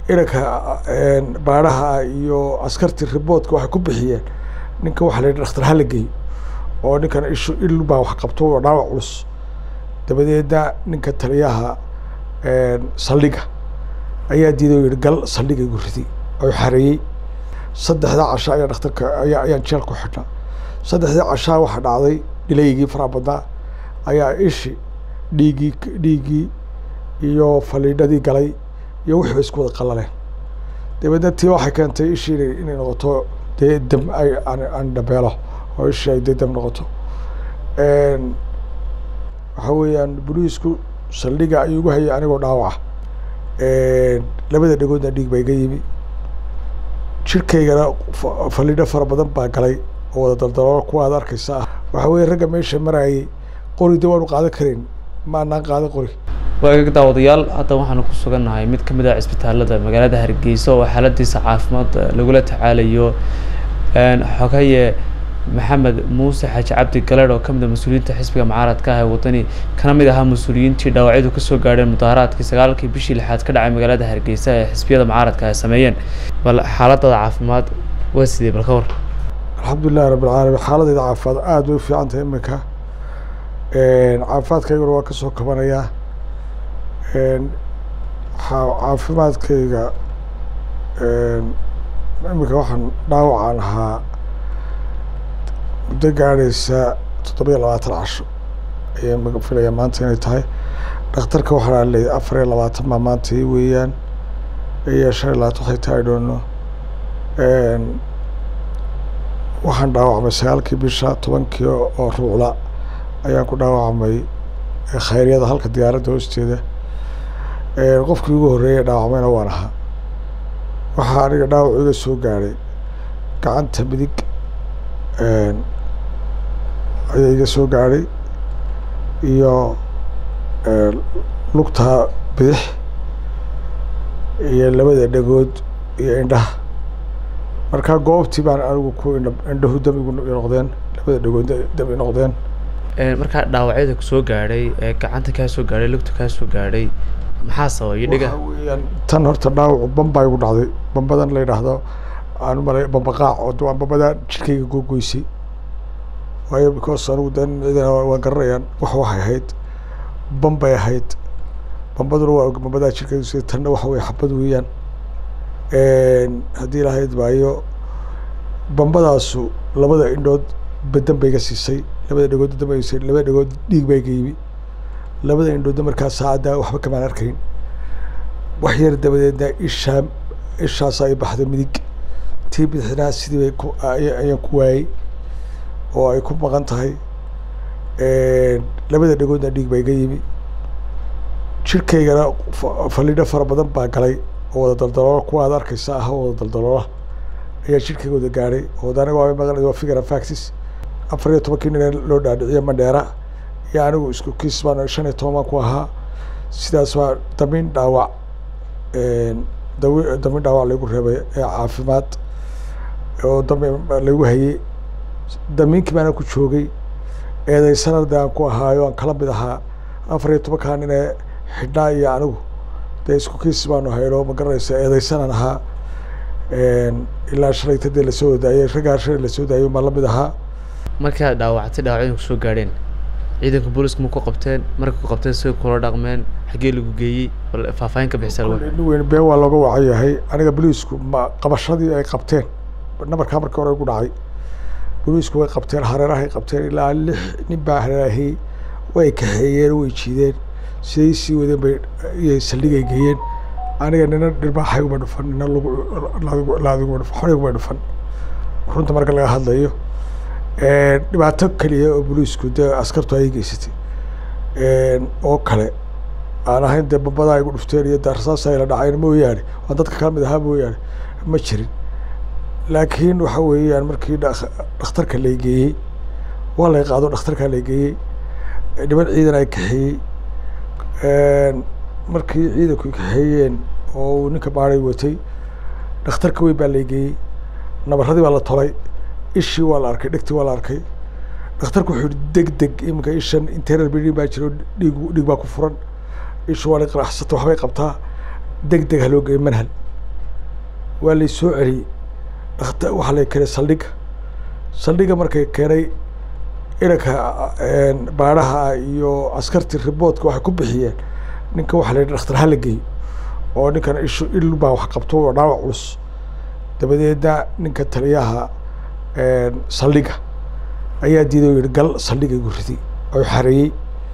inanka baadhaha iyo askartii riboodka waxay ku bixiyeen ninka waxa la yidhi dhakhtar hala geeyo oo ninkan ishu il baa wax qabto oo dhaawac culus dabadeedna ninka taliyaha saldhiga ayaa diiday oo yihi gal saldhiga igu riday oo xareeyey saddexda casha ayaa dhakhtarka ayaa ayaan jeel ku xidhnaa saddexdii cashaa waxaa dhacday dhilaygii faraha badnaa ayaa ishi dhiiggii dhiiggii iyo faliidhadii galay iyo wixii ba isku wada qalaleen dabeedna tii waxay keentay ishii inay inay noqoto dee dam ay aan dhabeelo oo ishii ay dee dam noqoto waxa weeyaan boliisku saldhiga ayuu igu hayay anigoo dhaawaca labada dhegoodna dhiig baa iga yimi jirkaygana faliidho fara badan baa galay oo wada daldaloolo kuwa aad arkaysa ah waxa weeye ragga meesha marayay qori de waanu qaadan karayn ma anaan qaadan qori waagaga daawadayaal hadda waxaanu ku sugannahay mid ka mid ah cisbitaalada magaalada hargeysa oo xaaladiisa caafimaad lagula tacaalayo xogaye maxamed muuse xaaji cabdi galeed oo kamid a mas-uuliyiinta xisbiga mucaaradka ah ee wadani kana mid ahaa mas-uuliyiintii dhaawacyadu kasoo gaadheen mudaharaadkii sagaalkii bishii lixaad ka dhacay magaalada hargeysa ee xisbiyada mucaaradka ay sameeyeen bal xaaladada caafimaad waa sidee bal ka war alxamdulilahi rabi alcaalamiin xaaladeyda caafimaad aada way u fiican tahay iminka caafimaadkayguna waa kasoo kabanayaa caafimaadkayga iminka waxaan dhaawacaan ahaa muddo gaadhaysa toddobiyo labaatan casho ayaan maga filaya maanta inay tahay dhakhtarka waxaa leeyahay afar iyo labaatan baa maanta i weeyaan iyo shan iyo labaatan waxay tahay dhoono waxaan dhaawacmay sagaalkii bisha tobankii oo ruucla ayaan ku dhaawacmay khayryada halka diyaaradda hoosteeda qofkii ugu horreeyay dhaawacmayna waan ahaa waxaa aniga dhaawac iga soo gaadhay gacanta midig ayaa iga soo gaadhay iyo lugta bidix iyo labada dhegood iyo indhaha markaa goobtii baan anigu ku indhahu dam igu noqdeen labada dhegood dam i noqdeen markaa dhaawacyada kusoo gaadhay ee gacanta kaa soo gaadhay lugta kaa soo gaadhay maxaa sababay dhiga waxa weeyaan tan horta dhaawacu bambaa igu dhacday bambadan la yidhaahdo aan malay bambaqaac oo waa bambadaa jirkayga googoysay waayo because anigu dan ciidana waan garanayaan wax waxay ahayd bambay ahayd bambaduna waa bambadaa jirkayga sida tanna waxa weye xabad weeyaan haddii lahayd maayo bambadaasu labada indhood badan bay iga siisay labada dhegood badan bay siisay labada dhegood dhiig baa iga yimi labada indhoodna markaa saacadda waxba kamaan arkayn wax yar dabadeedna ishaa ishaas ay baxday midig tii bidixnaa sidii bay ku ayaan ku waayey oo ay ku maqan tahay labada dhegoodna dhiig baa iga yimi jirkaygana faliidho fara badan baa galay oo wada daldaloola kuwa aad arkaysa ah oo wada daldaloola ayaa jirkayga wada gaadhay oo aniga waa maqan waa figure factis afar iyo tobankii nin loo dhaadhiciyo mandheera iyo anigu isku kiis baan shan iyo toban baan ku ahaa sidaas waa damiin dhaawac dawi damiin dhaawac lagu reebay ee caafimaad oo dami lagu hayey damiinkii baana ku joogay eedeysanada aan ku ahaayo aan kala mid ahaa afar iyo tobankaa nin ee xidhnaa iyo anigu dee isku kiis baanu hayno ma garanaysa eedeysanaan ahaa ilaa shalayta dee lasoo wadaayey raggaa shalay lasoo daayo maan la mid ahaa markii aad dhaawactay dhaawacyadu kusoo gaadheen ciidanka booliska ma ku qabteen marka ku qabteen siga kula dhaqmeen xaggee lagu geeyey bal faahfaahin ka bixisa nin weyn been waa looga wacan yahay aniga boliisku ma qabashadii ay qabteen nabarkaa markii hore igu dhacay boliisku way qabteen hareerahay qabteen ilaa lix nin baa hareerahayey way kaxeeyeen way jiideen siday sii wadeen bay iyay saldhigay geeyeen aniga nina dhirbaaxayguma dhufan nina laadiguma dhufan xoriguma dhufan runta marka laga hadlayo dhibaato keliya oo boliisku dee askartu ay geysatay oo kale aan ahayn dee bambadaa igu dhufteen iyo darsaasa ila dhacayn mooyaane waan dadka kala mid ahaa mooyaane ma jirin laakiin waxa weeyaan markii dhakhtarka lay geeyey waa lay qaado dhakhtarkaa lay geeyey niman ciidan ay kaxeeyey markii ciidanku kaxeeyeen oo uu ninka baaray watay dhakhtarka weyn baa lay geeyey nabaradii baa la tolay ishii waa la arkay dhegtii waa la arkay dhakhtarku wuxuu yihi deg deg iminka ishan interar bidhin baa jiro dhiig dhiig baa ku furan ishu waa la qaraxsata waxbay qabtaa deg deg ha loo geeyo manhal waa lay soo celiyey dhakta waxaa lay keenay saldhigga saldhigga markay keenay inanka baadhaha iyo askartii riboodka waxay ku bixiyeen ninka waxaa la yidhi dhakhtar hala geeyo oo ninkan ishu il baa wax qabto oo dhaawac culus dabadeedna ninka taliyaha saldhigga ayaa diiday oo yihi gal saldhigga igu riday oo xareeyey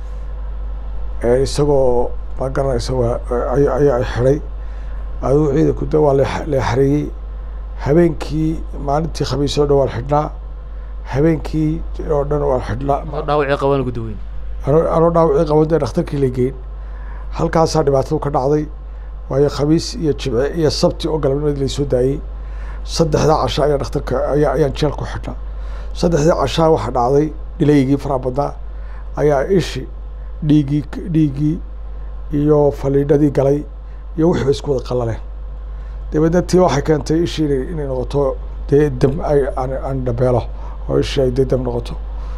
isagoo ma garanaysa waa ayaa xidhay aduu ciidanku de waa la xareeyey habeenkii maalintii khamiis oo dhan waa la xidhnaa habeenkii oo dhan waa la xidhnaa dhaawacii qaban gudaweyn anoo dhaawacii qaban dee dhakhtarkii la geyn halkaasaa dhibaatadu ka dhacday waayo khamiis iyo jimce iyo sabti oo galabnimadii laysoo daayey saddexdaa casha ayaa dhakhtarka ayaa ayaan jeel ku xidhnaa saddexdii cashaa waxaa dhacday dhilaygii faraha badnaa ayaa ishi dhiiggii dhiiggii iyo faliidhadii galay iyo wixii ba isku wada qallaleen dabeedna tii waxay keentay ishii inay inay noqoto dee dam ay aan aan dhabeelo oo ishii ay dee dam noqoto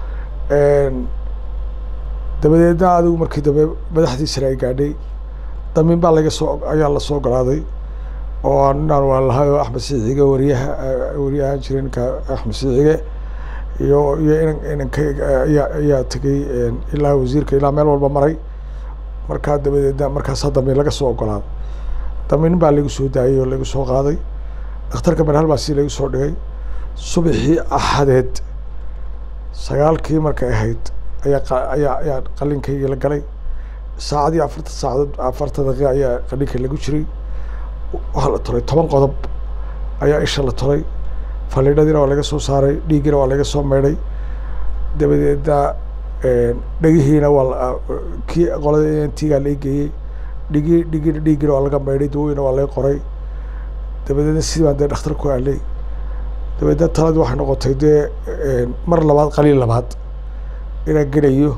dabadeedna adigu markii dambe madaxdii sare ay gaadhay damin baa laga soo ayaa lasoo ogolaaday oo ninaan waa lahay oo axmed siicige wariyaha wariyahaan jiray ninka axmed siicige iyo iyo inan inanka ayaa ayaa tegey ilaa wasiirka ilaa meel walba maray markaa dabadeedna markaasaa damin laga soo ogolaaday damin baa lagu soo daayey oo lagu soo qaaday dhakhtarka manhal baa si lagu soo dhigay subaxii axadeed sagaalkii markay ahayd ayaa ayaa ayaa qalinkaygii la galay saacadii afartan saacadood afartan daqiiqa ayaa qalinka lagu jiray waxaa la tolay toban qodob ayaa isha la tolay faliidhadiina waa laga soo saaray dhiiggiina waa laga soo meydhay dabadeedna dhegihiina waa kii qolada ntigaa la geeyey dhigi dhigina dhiiggiina waa laga meydhay dawooyina waa laga qoray dabadeedna sidii baan dee dhakhtar ku aalay dabadeedna taladii waxay noqotay dee mar labaad qaliil labaad inaan gelayo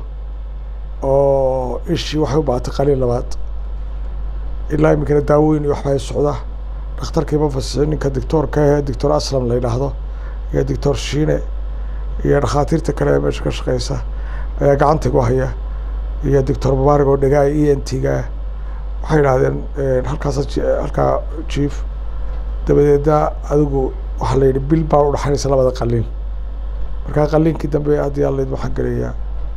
oo ishii waxay u baahatay qaliil labaad ilaa iminkana daawooyin iyo waxbaa socda dhakhtarkiima fasixin ninka doctoorka ahe doctor aslam la yidhaahdo iyo doctor shiine iyo dhakhaatiirta kale ee meesha ka shaqeysa ayaa gacanta gu haya iyo doctor mubaarig oo dhegaa e n t ga waxay yidhahdeen halkaasa halkaa jief dabadeedna adigu waxaa la yidhi bil baa udhaxaynaysa labada qaliin markaa qaliinkii dambe haddii alayd waxaan gelayaa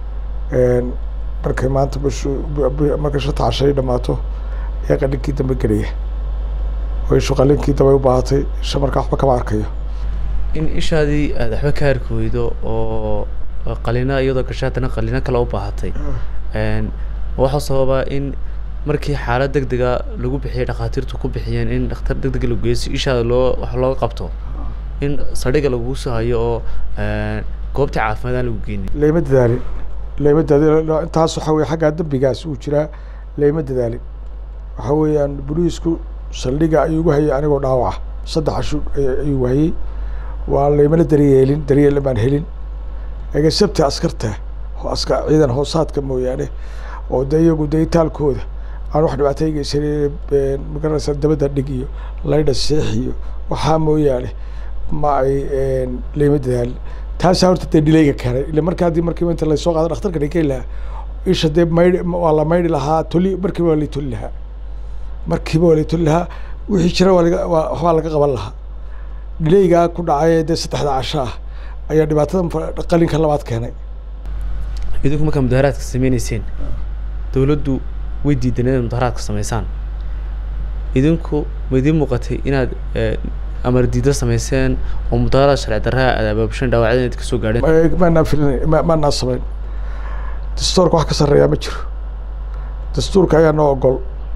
markay maanta bishu markay shanta cashay dhamaato ayaa qaliinkii dambe gelaya oo ishu qaliinkii dambe u baahatay isha markaa waxba kama arkayo in ishaadii aada waxba ka arki weydo oo qalina iyadoo gashay haddana qalino kale u baahatay waxaa sababaa in markii xaalad deg dega lagu bixiyay dhakhaatiirtu ku bixiyeen in dhakhtar deg deg lagu geeyo si ishaada loo wax looga qabto in saldhiga lagugu soo hayo oo goobta caafimaad aan lagu geynin layma dadaalin layma dadaalin intaas waxa weye xaggaa dembigaas uu jiraa layma dadaalin waxa weeyaan boliisku saldhiga ayuu igu hayay anigoo dhaawaca saddex cashu ayuu hayay waa laymana daryeelin daryeel baan helin ega sabti askarta aska ciidan hoosaadka mooyaane oo de iyagu de itaalkooda aan wax dhibaato geysan magaranaysa dabadda dhig iyo laydha seex iyo waxaa mooyaane ma ay layma dadaalin taasaa horta dee dhilayga keenay ila marka haddii markiiba inta lasoo qaado dhakhtarka dhigay lahaa isha dee maydh waa la maydhi lahaa toli markiiba waa lay toli lahaa markiiba waa lay toli lahaa wixii jira waa laga waa waxbaa laga qaban lahaa dhilaygaa ku dhacay dee saddexda casho ah ayaa dhibaatada qalinka labaad keenay idinku markaa mudaharaadka sameyneyseen dawladdu way diidan inaad mudaharaadka sameysaan idinku ma idiin muuqatay inaad amar diida sameyseen oo mudaharaad sharci darraa aad abaabushan dhaawacyada inaad kasoo gaadheen maanaan filin ma maanaan samayn dastuurka wax ka sarreeyaa ma jiro dastuurka ayaa noo ogol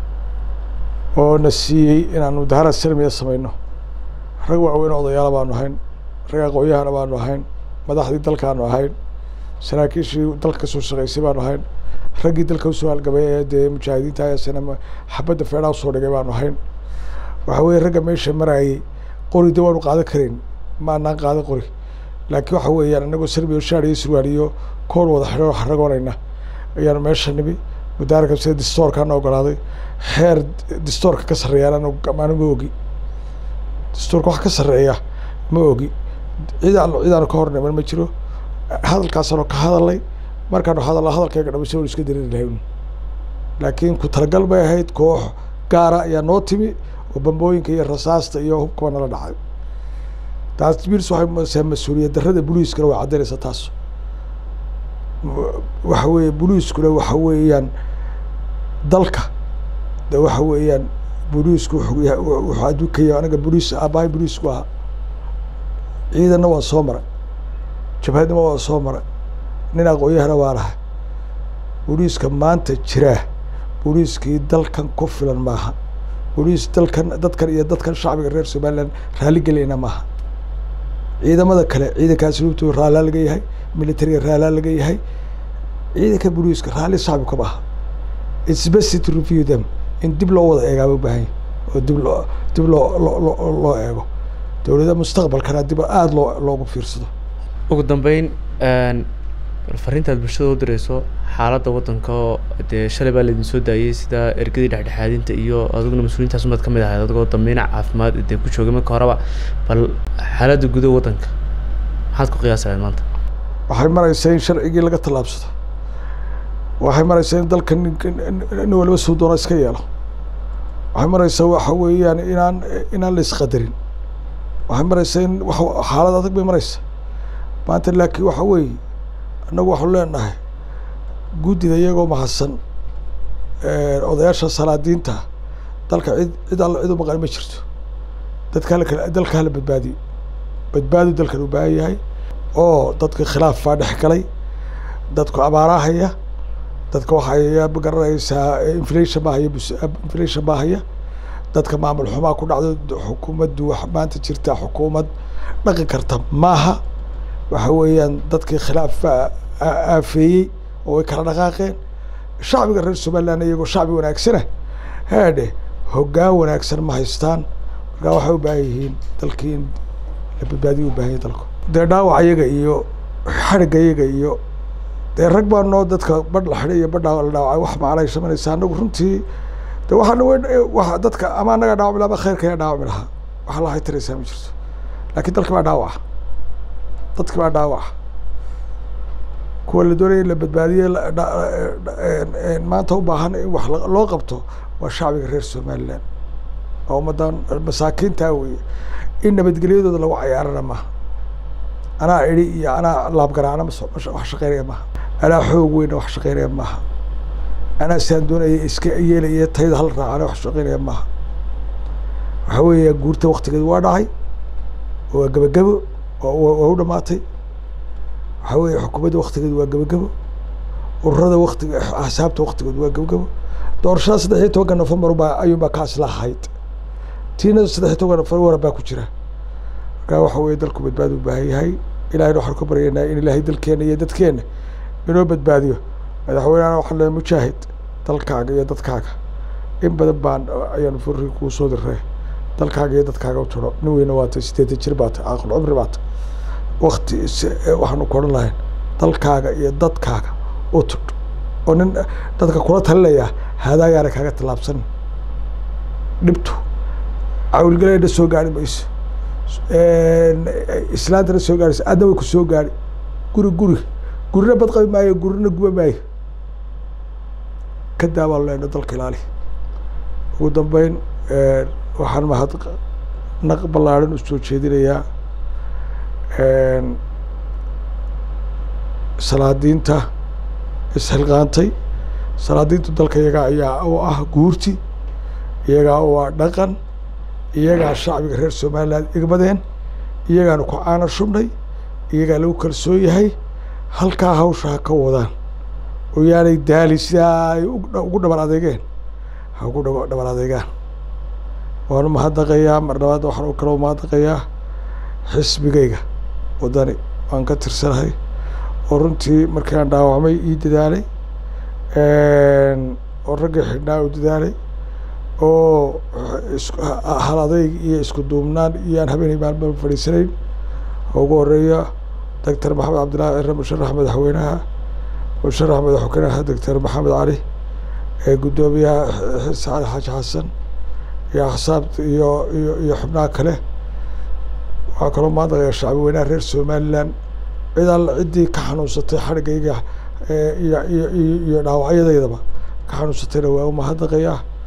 oo na siiyey inaan mudaharaad salmiya sameyno rag waaweyn odayaala baanu ahayn rag aqoonyahana baanu ahayn madaxdii dalkaanu ahayn saraakiishii dalka kasoo shaqeysay baanu ahayn raggii dalka usoo halgamay ee dee mujaahidiinta ayasana xabadda feedhaa usoo dhigay baanu ahayn waxa weye ragga meesha marayay qori de waanu qaadan karayn maanaan qaadan qori laakiin waxa weeyaan inagoo sarbiyo shaar iyo surwaal iyo koor wada xidho xaragoonayna ayaanu meesha nimi mudaaraka sida distoorkaana ogolaaday xeer distoorka ka sarreeyaan anigu ogi dastuurka wax ka sarreeya ma ogi cidaan cidaanu ka horniman ma jiro hadalkaasaanu ka hadalnay markaanu hadalna hadalkayga dhamaysa wanu iska dareeri lahayn laakiin ku talagal bay ahayd koox gaara ayaa noo timi oo bambooyinka iyo rasaasta iyo hubkaba nala dhacay taas birs waxay musaa mas-uuliyad darrada booliiskana way caddaynaysaa taas waxa weeye booliiskuna waxa weeyaan dalka de waxa weeyaan booliisku wuxuu yahay wuxuu adduunkaya aniga booliis aabbahay booliisku ahaa ciidanna waa soo maray jabhadnima waa soo maray nin aqoon-yahana waa lahay booliiska maanta jiraa booliiskii dalkan ku filan maaha booliis dalkan dadkan iyo dadkan shacbiga reer somaliland raaligelayna maaha ciidamada kale ciidankaasi lugtooda raallaa laga yahay militariga raallaa laga yahay ciidanka booliiska raalli shacbi ka maaha its best to review them in dib loo wada eegaaba u baahan yahy oo dib loo dib loo loo loo eego dowladda mustaqbalkana dib aada loo loogu fiirsado ugu dambeyn fariintaad bulshada u direyso xaaladda waddanka oo dee shalay baa laydin soo daayey sida ergadii dhexdhexaadinta iyo adiguna mas-uuliyiintaas umaad ka mid ahayd adigoo dambeyn caafimaad dee ku joogay marka horeba bal xaaladda gudaha waddanka maxaad ku qiyaasayaad maanta waxay maraysaa in sharcigii laga tallaabsado waxay maraysaa in dalka nin waliba suu doona iska yeelo waxay maraysaa waxa weeyaan inaan inaan la isqadarin waxay maraysaa in wa xaalad adag bay maraysaa maanta laakiin waxa weeye annagu waxaanu leenahay guddida iyagoo mahadsan odayaasha salaadiinta dalka cid cid alla cid u maqan ma jirto dadka hala dalka hala badbaadiyo badbaadu dalkan u baahan yahay oo dadka khilaaf baa dhex galay dadku abaarahaya dadka waxay garanaysaa inflation baa haya inflation baa haya dadka maamul xumaa ku dhacdo xukuumaddu wax maanta jirta xukuumad dhaqi karta maaha waxa weeyaan dadkii khilaaf baa aafeeyey oo way kala dhaqaaqeen shacbiga reer somaliland iyagoo shacbi wanaagsana haadhe hoggaan wanaagsan ma haystaan markaa waxay u baahan yihiin dalkii in la badbaadiyo u baahan yahy dalku dee dhaawac iyaga iyo xadhigga iyaga iyo dee rag baa noo dadka badh la xidhay iyo badhaa la dhaawacay wax macnay samanaysa anagu runtii de waxaana wa dadka ama anaga dhaawacmi laha ama khayrka ayaa dhaawacmi lahaa waxa lahay taraysaa ma jirto laakiin dalki baa dhaawaca dadki baa dhaawaca kuwa la doonaya in la badbaadiye maanta u baahan in wax loo qabto waa shacbiga reer somaliland oo ummadan masaakiintaa weye in nabadgelyadooda lagu cayaarana maaha anaa idhi iyo anaa laabgaraacna mas wax shaqeynaya maaha anaa xoog weyna wax shaqeynaya maaha anaa siaan doonaya iska yeelaya tayda hal raacana wax shaqeynaya maaha waxa weeya guurta waktigeedu waa dhacay waa gebagebo waa u dhamaatay waxaa weeye xukuumadda waktigeedu waa gebagebo ururada waktiga axsaabta waktigeedu waa gebagebo doorashada saddex iyo tobanka nofembar baa ayuunbaa kaas la ahayd tiina saddex iyo tobanka nofembar baa ku jira markaa waxa weeye dalku badbaadi u baahan yahay ilahayna waxaan ka baryaynaa in ilaahay dalkeena iyo dadkeena inoo badbaadiyo madaxweynehana waxaan leeyahay mujaahid dalkaaga iyo dadkaaga in badan baan ayaanu furri kuu soo diray dalkaaga iyo dadkaaga u tiro nin weyna waatay sideetan jir baatay aqal cumri baatay wakti waxaanu ku odhan lahayn dalkaaga iyo dadkaaga u tudh oo nin dadka kula talinayaa haadaagaana kaaga tallaabsan dhibtu cawilgaleena soo gaari mayso islaantana soo gaaraysa adna way ku soo gaari guri guri gurina badqabi maayo gurina guba maayo ka daabaan leena dalka ilaali ugu dambeyn waxaan mahad naq ballaaran u soo jeedinayaa salaadiinta isxilqaantay salaadiintu dalka iyagaa ayaa oo ah guurti iyagaa oo ah dhaqan iyagaa shacbiga reer somaliland igmadeen iyagaanu ku caana shubnay iyagaa lagu kalsoon yahay halkaa hawsha ha ka wadaan oo yaanay daali sidaa ay ugu dhabar adeegeen ha ugu dhabar adeegaan waanu mahadnaqayaa mar labaad waxaan kaloo mahadnaqayaa xisbigayga waddani waan ka tirsanahay oo runtii markii aan dhaawacmay ii dadaalay oo raggii xidhnaa u dadaalay oo hal adayg iyo isku duubnaan iyo aan habeenay maalma fadhiisanayn oo ugu horeeya doctor maxamed cabdillahi cire musharax madaxweynaha musharax madaxweynaha doctor maxamed cali ee guddoomiyaha sacali xaaji xasan iyo axsaabta iyo iyo iyo xubnaha kale waxaa kaloo maadaqaya shacbi weynaha reer somaliland cid alla ciddii ka xanuunsatay xadhigayga iyo iyo iyo iyo dhaawacyadaydaba ka xanuunsatayna waa umahadnaqayaa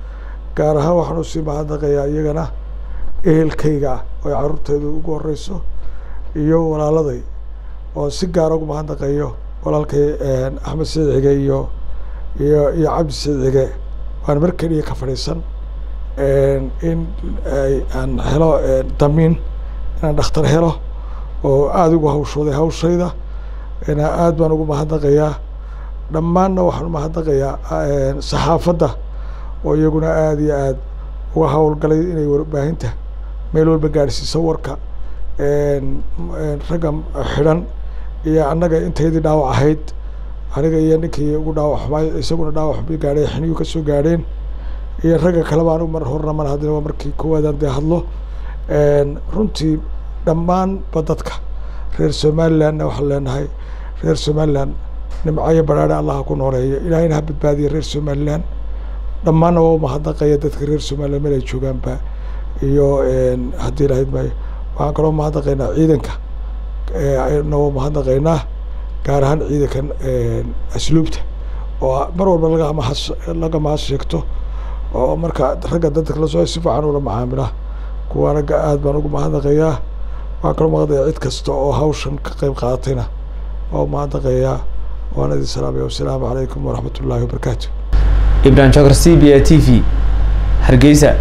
gaar ahaan waxaan usii mahadnaqayaa iyagana ehelkayga oo ay carruurteydu ugu horeyso iyo walaaladay oo si gaara ugu mahadnaqayo walaalkay axmed saciid cige iyo iyo iyo cabdi saciid cige waan mar keliya ka fadhiisan in aan helo damiin inaan dhakhtar helo oo aada ugu hawshooday hawshayda aad baan ugu mahadnaqayaa dhammaanna waxaan umahadnaqayaa saxaafadda oo iyaguna aada iyo aada uga howlgalay inay warbaahinta meel walba gaadhsiiso warka ragga xidhan iyo annaga intaydii dhaawac ahayd aniga iyo ninkii ugu dhaawac xumaay isaguna dhaawac xumay gaadhay xiniyu ka soo gaadheen iyo ragga kaleba anigu mar horna mar haddina waa markii koowaadaan dee hadlo runtii dhammaanba dadka reer somalilandna waxaan leenahay reer somaliland nimcayo baraare allaha ku nooleeyo ilaahayna ha badbaadiya reer somaliland dhammaanna waa umahadnaqaya dadka reer somaliland meel ay joogaanba iyo haddii lahayd maayo waxaan kaloo umahadnaqaynaa ciidanka na waa umahadnaqaynaa gaar ahaan ciidankan asluubta oo mar walba laga mahad laga mahad sheegto oo marka ragga dadka lasoo si fiican ula macaamila kuwa ragga aad baan ugu mahadnaqayaa waxaan kaloo mahadnaqayaa cid kasta oo hawshan ka qeyb qaadatayna waa umahadnaqayaa waan idin salaamaya wasalaamu calaykum waraxmat ullaahi wabarakaatu ibrahim jokar c b a t v hargeysa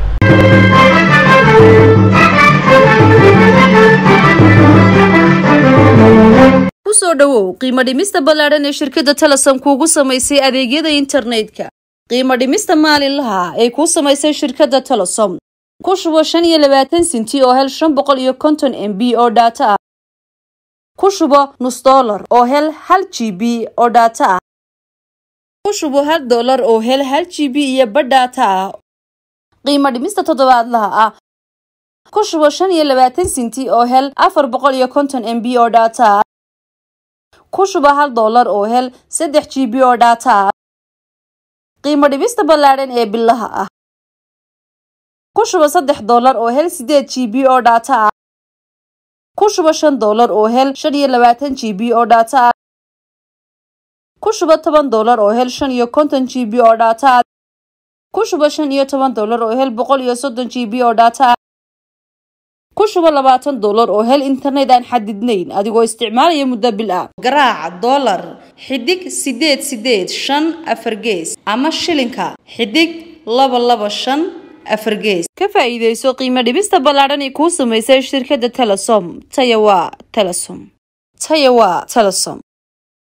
kusoo dhowow qiimo dhimista ballaadhan ee shirkadda telesom kuugu samaysay adeegyada internetka qiimo dhimista maalinlaha ay kuu samaysay shirkadda telesom ku shubo shan iyo labaatan sinti oo hel shan boqol iyo konton m b oo dhaato ah ku shubo nus dollar oo hel hal g b oo dhaato ah ku shubo hal dollar oo hel hal g b iyo badh dhaato ah qiimo dhimista toddobaadlaha ah ku shubo shan iyo labaatan sinti oo hel afar boqol iyo konton m b oo dhaato ah ku shubo hal dollar oo hel saddex g b oo dhaato ah qiimo dhibista ballaadhan ee bilaha ah ku shubo saddex dollar oo hel sideed g b oo dhaato ah ku shubo shan dollar oo hel shan iyo labaatan g b oo dhaato ah ku shubo toban dollar oo hel shan iyo konton g b oo dhaato ah ku shubo shan iyo toban dollar oo hel boqol iyo soddon g b oo dhaato ah ku shubo labaatan dollar oo hel internet aan xadidnayn adigoo isticmaalaya muddo bil ah garaaca dollar xidig sideed sideed shan afar gees ama shilinka xidig laba laba shan afar gees ka faa'iidayso qiimo dhibista ballaadhan ee kuu samaysay shirkadda telesom taya waa telesom taya waa telesom